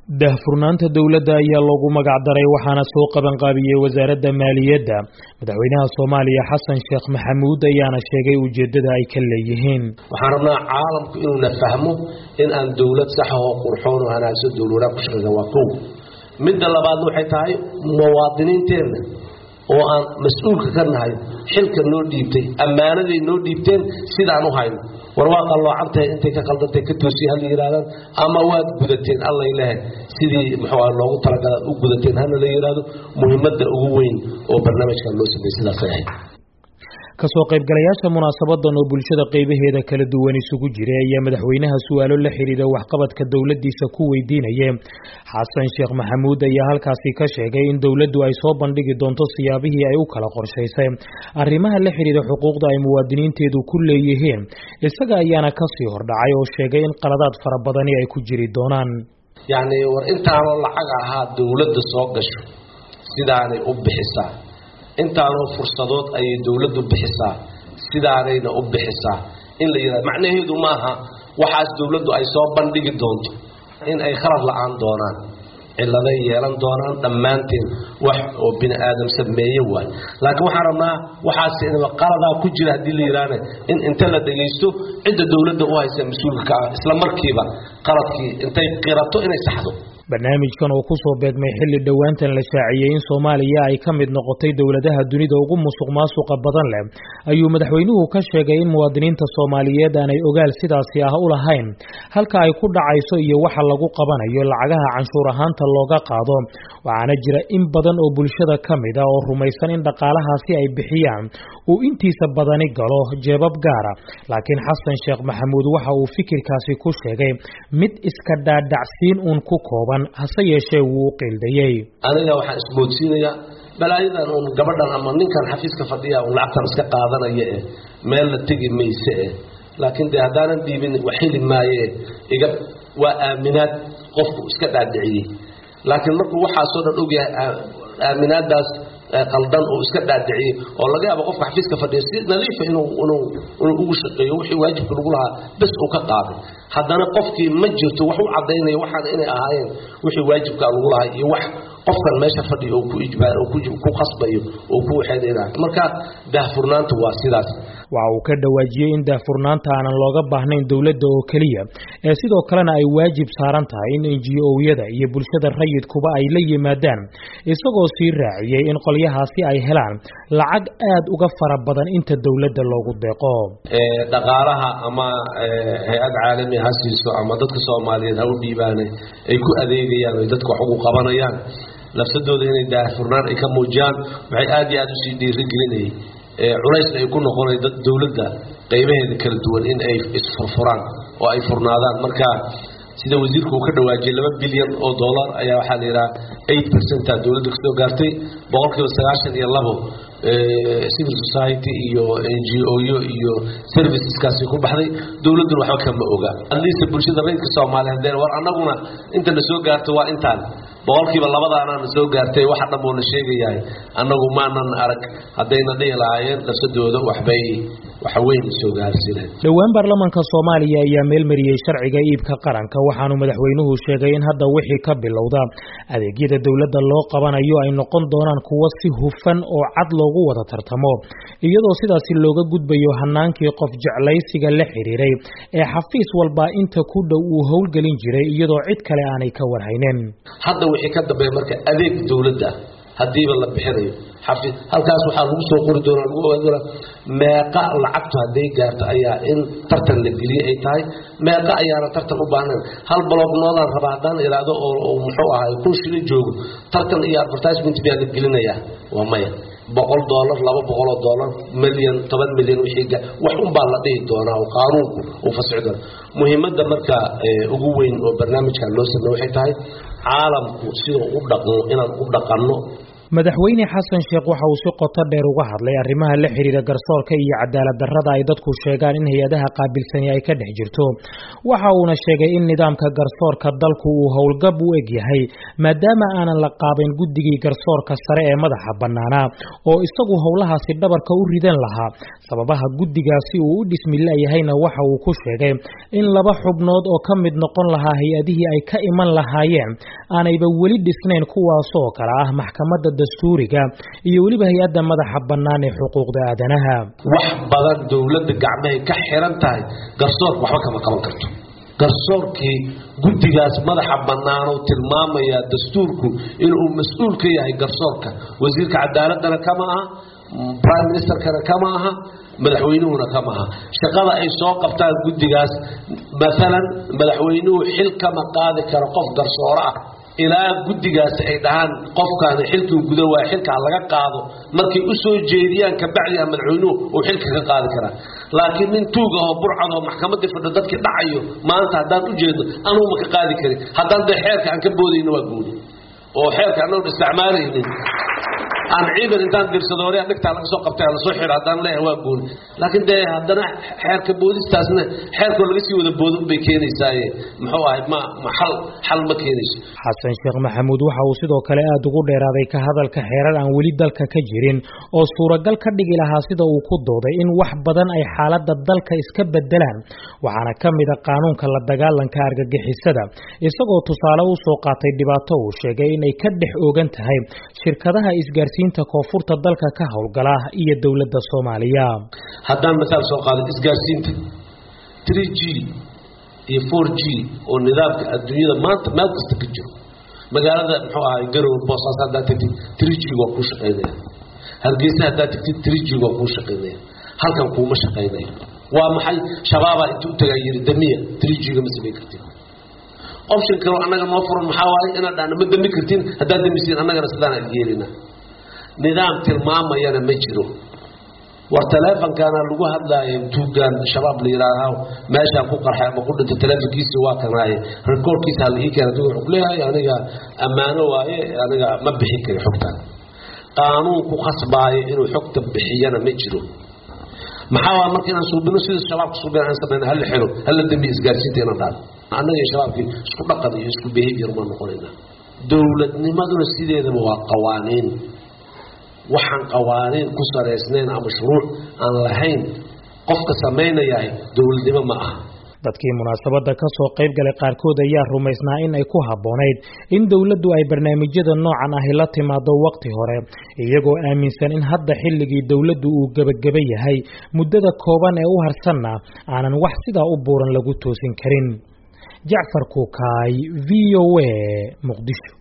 daahfurnaanta dowladda ayaa loogu magac daray waxaana soo qabanqaabiyey wasaaradda maaliyadda madaxweynaha soomaaliya xasan sheekh maxamuud ayaana sheegay ujeeddada ay ka leeyihiin waxaan rabnaa caalamku inuuna fahmo in aan dowlad saxa oo qurxoon oo hanaagsan dowladaha ku shaqeysa waa kow midda labaadna waxay tahay muwaadiniinteenna oo aan mas-uulka ka nahay xilka noo dhiibtay ammaanaday noo dhiibteen sidaan u hayno war waa qalloocantahay intay ka qaldantay ka toosiye hal yidhahdaan ama waad gudateen allay lehe sidii muxuu ah loogu talagalaad u gudateen hana la yidhaahdo muhiimadda ugu weyn oo barnaamijkan loo sameeyey sidaasay ahayd kasoo qaybgalayaasha munaasabadan oo bulshada qaybaheeda kala duwan isugu jiray ayaa madaxweynaha su-aalo la xidhiidha waxqabadka dowladiisa ku weydiinayay xasan sheekh maxamuud ayaa halkaasi ka sheegay in dowladdu ay soo bandhigi doonto siyaabihii ay u kala qorshaysay arrimaha la xidhiidha xuquuqda ay muwaadiniinteedu ku leeyihiin isaga ayaana kasii hordhacay oo sheegay in qaladaad fara badani ay ku jiri doonaan yacni war intaanoo lacag ahaa dowladda soo gasho sidaanay u bixisaa intaanoo fursadood ayay dowladdu bixisaa sidaanayna u bixisaa in la yidhahdo macnaheedu maaha waxaas dowladdu ay soo bandhigi doonto in ay khalad la-aan doonaan ciladay yeelan doonaan dhammaanteen wax oo bini aadam sameeye waay laakiin waxaan rabnaa waxaas qaladaa ku jira haddii la yidhaahne in inta la dhagaysto cidda dowladda u haysa mas-uulka ka ah isla markiiba qaladkii intay qirato inay saxdo barnaamijkan oo kusoo beegmay xilli dhowaantan la shaaciyey in soomaaliya ay ka mid noqotay dowladaha dunida ugu musuq maasuqa badan leh ayuu madaxweynuhu ka sheegay in muwaadiniinta soomaaliyeed aanay ogaal sidaasi ah u lahayn halka ay ku dhacayso iyo waxa lagu qabanayo lacagaha canshuur ahaanta looga qaado waxaana jira in badan oo bulshada ka mid ah oo rumaysan in dhaqaalahaasi ay bixiyaan uu intiisa badani galo jeebab gaara laakiin xasan sheekh maxamuud waxa uu fikirkaasi ku sheegay mid iska dhaadhacsiin uun ku kooban hase yeeshee wuu u qiildayey aniga waxaan ismoodsiinayaa balaayadan uun gabadhan ama ninkan xafiiska fadhiya un lacagtan iska qaadanaya eh meel la tegi mayse eh laakiin dee haddaanan dhiibin wax heli maaye iga waa aaminaad qofku iska dhaadhiciyey laakiin markuu waxaasoo dhan ogyahay aaminaadaas qaldan uu iska dhaadhiciyey oo laga yaabo qofka xafiiska fadhiya si nadiifa inuu inuu inuu ugu shaqeeyo wixii waajibka lagu lahaa bes uu ka qaaday haddana qofkii ma jirto wax u caddaynaya waxaan inay ahaayeen wixii waajibka lagu lahaa iyo wax qofkan meesha fadhiya oo ku ijbaar oo ku qasbayo oo ku waxeedayna marka daahfurnaantu waa sidaas waxa uu ka dhawaajiyey in daahfurnaanta aanan looga baahnayn dowladda oo keliya ee sidoo kalena ay waajib saaran tahay in enji-owyada iyo bulshada rayidkuba ay la yimaadaan isagoo sii raaciyey in qolyahaasi ay helaan lacag aad uga fara badan inta dowladda loogu deeqo dhaqaalaha ama hay-ad caalami ha siiso ama dadka soomaaliyeed ha u dhiibaane ay ku adeegayaan oy dadka wax ugu qabanayaan lafsadooda inay daahfurnaan ay ka muujiyaan waxay aad iyo aad usii dhiirigelinayay culaysna ay ku noqonay dad dowladda qaybaheeda kala duwan in ay isfurfuraan oo ay furnaadaan marka sida wasiirku uu ka dhawaajiyey laba bilyan oo dollar ayaa waxaa la yidhaha eight percenta dowladda kasoo gaartay boqol kiiba sagaashan iyo labo civil society iyo n g o yo iyo serviceskaasi ku baxday dowladduna waxba kama oga adliista bulshada rayidka soomaaliya hadeen war annaguna inta na soo gaarto waa intaan boqolkiiba labadaanaana soo gaartay waxa dhan buuna sheegayahay annagu maanan arag haddayna dhihi lahaayeen lafsadooda waxbay waxweyn soo gaarsiineen dhowaan baarlamaanka soomaaliya ayaa meelmariyey sharciga iibka qaranka waxaanu madaxweynuhu sheegay in hadda wixii ka bilowda adeegyada dowladda loo qabanayo ay noqon doonaan kuwo si hufan oo cad loogu wada tartamo iyadoo sidaasi looga gudbayo hanaankii qof jeclaysiga la xidhiiray ee xafiis walba inta ku dhow uu howlgelin jiray iyadoo cid kale aanay ka warhaynin hadda wixii ka dambeeya marka adeeg dowladda haddiiba la bixinayo xafiis halkaas waxaa lagu soo qori doonaa lagu ogaan doonaa meeqa lacagtu hadday gaarto ayaa in tartan la geliyey ay tahay meeqa ayaana tartan u baahnayn hal balognoodaan rabaa haddaan iraahdo oo muxuu ahaay kun shili joogo tartan iyo advertisement baa la gelinayaa waa maya boqol dollar laba boqoloo dollar milyan toban milyan wixii wax unbaa la dhihi doonaa oo qaanuunku uu fasixi doona muhiimadda marka ugu weyn oo barnaamijkan loo sameeye waxay tahay caalamku sidau u dhaqmo inaan u dhaqanno madaxweyne xasan sheekh waxa uu si qoto dheer uga hadlay arrimaha la xiriira garsoorka iyo cadaalad darrada ay dadku sheegaan in hay-adaha qaabilsani ay ka dhex jirto waxa uuna sheegay in nidaamka garsoorka dalku uu howlgab u eg yahay maadaama aanan la qaabayn guddigii garsoorka sare ee madaxa bannaanaa oo isagu howlahaasi dhabarka u ridan lahaa sababaha guddigaasi uu u dhismila'yahayna waxa uu ku sheegay in laba xubnood oo ka mid noqon lahaa hay-adihii ay ka iman lahaayeen aanayba weli dhisnayn kuwaasoo kale ah maxkamadda dastuuriga iyo weliba hay-adda madaxa bannaan ee xuquuqda aadanaha wax badan dowladda gacmahay ka xiran tahay garsoorka waxba kama qaban karto garsoorkii guddigaas madaxa bannaanuu tilmaamayaa dastuurku inuu mas-uul ka yahay garsoorka wasiirka cadaaladana kama aha prime ministerkana kama aha madaxweynuhuna kama aha shaqada ay soo qabtaan guddigaas maalan madaxweynuhu xil kama qaadi karo qof garsooro ah ilaa guddigaasi ay dhahaan qofkaani xilkii guda waaya xilka ha laga qaado markay u soo jeediyaan kabacdiha madaxweynuhu uu xilka ka qaadi karaa laakiin nin tuug ahoo burcad oo maxkamadii fadho dadkii dhacayo maanta haddaan u jeedno anugu ma ka qaadi karin haddaan dee xeerka aan ka boodayno waa gooni oo xeerka anagun isticmaalaynin aan ciidan intaan dirsado hore dhigtaa laga soo qabtay lasoo xiro haddaan leeyahay waa gooni laakiin dee haddana xeerka boodistaasna xeerkoo laga sii wada boodo bay keenaysaaye muxuu ahay ma ma xal xal ma keenayso xasan sheekh maxamuud waxa uu sidoo kale aada ugu dheeraaday ka hadalka xeerar aan weli dalka ka jirin oo suuragal ka dhigi lahaa sida uu ku dooday in wax badan ay xaaladda dalka iska bedelaan waxaana ka mid a qaanuunka la dagaalanka argagixisada isagoo tusaale u soo qaatay dhibaato uu sheegay inay ka dhex oogan tahay shirkadaha isgaarsiinta koonfurta dalka ka howlgala iyo dowladda soomaaliya haddaan masaal soo qaado isgaarsiinta three g iyo four g oo nidaamka adduunyada maanta meel kasta ka jiro magaalada muxuu ahay garowe boosaas haddaad tagtid three g waa kuu shaqaynaya hargeysa haddaad tagtid three g waa kuu shaqaynaya halkan kuuma shaqaynayo waa maxay shabaabaa inta u tagaa yiri damiya three g-ga ma samayn kartid option kaloo annaga noo furan maxaa waaye inaad dhahno ma dami kartin haddaad damisiin annagana sidaan aan yeelina nidaam tilmaamayana ma jiro war taleefonkaana lagu hadlaayo tuugaan shabaab la yidhaaha meeshaan ku qarxay ama ku dhinta taleefonkiisi waa kanaaye rekoorkiisa hala ii keena wuxuu kuleeyahay aniga ammaano waaye aniga ma bixin kari xogtaan qaanuun ku khasbaayo inuu xogta bixiyana ma jiro maxaa waa marka inaan suubino sida shabaabka suubin aan samayna hala xiro hala dambiya isgaarsiinta inaan dhaano annaga iyo shabaabkii isku dhaqan iyo isku behavior baan noqonaynaa dowladnimaduna sideedaba waa qawaaniin waxaan qawaaniin ku saraysnayn ama shuruuc aan lahayn qofka samaynayahay dowladnimo ma aha dadkii munaasabadda ka soo qayb galay qaarkood ayaa rumaysnaa in ay ku habboonayd in dowladdu ay barnaamijyada noocan ahi la timaado waqti hore iyagoo aaminsan in hadda xilligii dowladdu uu gebageba yahay muddada kooban ee u harsanna aanan wax sidaa u buuran lagu toosin karin jacfar kuukaay v o a muqdisho